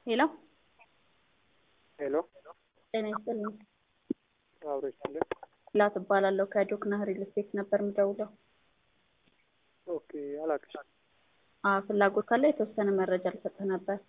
ሄሎ ሄሎ ጤና ይስጥልኝ። አብሮ ይስጥልን። ላት እባላለሁ ከዶክና ሪል ስቴት ነበር የምደውለው። ኦኬ አላቅሽ አ ፍላጎት ካለ የተወሰነ መረጃ ልሰጥህ ነበር።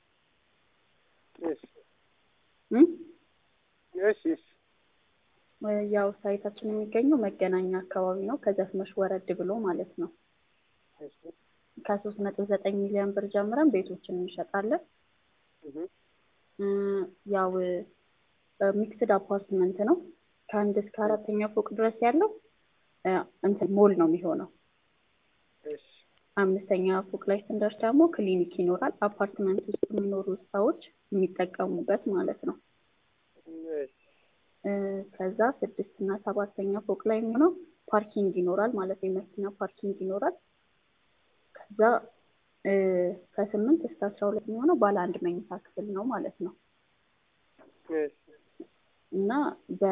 እሺ እም? እሺ እሺ ያው ሳይታችን የሚገኘው መገናኛ አካባቢ ነው። ከዚያ ትንሽ ወረድ ብሎ ማለት ነው። እሺ ከሶስት ነጥብ ዘጠኝ ሚሊዮን ብር ጀምረን ቤቶችን እንሸጣለን። እህ እ ያው ሚክስድ አፓርትመንት ነው። ከአንድ እስከ አራተኛ ፎቅ ድረስ ያለው እ እንትን ሞል ነው የሚሆነው። እሺ አምስተኛ ፎቅ ላይ ስንደርስ ደግሞ ክሊኒክ ይኖራል። አፓርትመንት ውስጥ የሚኖሩ ሰዎች የሚጠቀሙበት ማለት ነው። እሺ እ ከዛ ስድስት እና ሰባተኛ ፎቅ ላይ የሚሆነው ፓርኪንግ ይኖራል ማለት ነው። የመኪና ፓርኪንግ ይኖራል። ከዛ እ ከስምንት እስከ አስራ ሁለት የሚሆነው ባለ አንድ መኝታ ክፍል ነው ማለት ነው። እሺ እና በ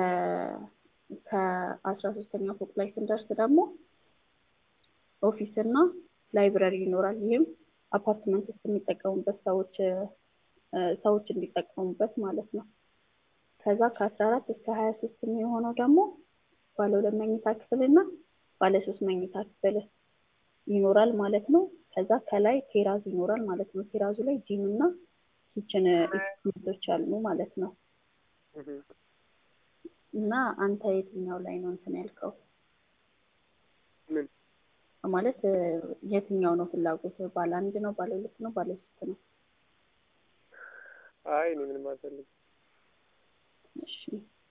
ከአስራ ሶስተኛ ፎቅ ላይ ስንደርስ ደግሞ ኦፊስ እና ላይብረሪ ይኖራል። ይህም አፓርትመንት ውስጥ የሚጠቀሙበት ሰዎች እ ሰዎች እንዲጠቀሙበት ማለት ነው። ከዛ ከአስራ አራት እስከ ሀያ ሶስት የሚሆነው ደግሞ ባለ ሁለት መኝታ ክፍል እና ባለ ሶስት መኝታ ክፍል ይኖራል ማለት ነው። ከዛ ከላይ ቴራዝ ይኖራል ማለት ነው። ቴራዙ ላይ ጂም እና ኪችን ኢኩዊፕመንቶች አሉ ማለት ነው። እህ እና አንተ የትኛው ላይ ነው እንትን ያልከው? ምን ማለት እ የትኛው ነው ፍላጎት? ባለ አንድ ነው? ባለ ሁለት ነው? ባለ ሶስት ነው? አይ እኔ ምንም አልፈልግም። እሺ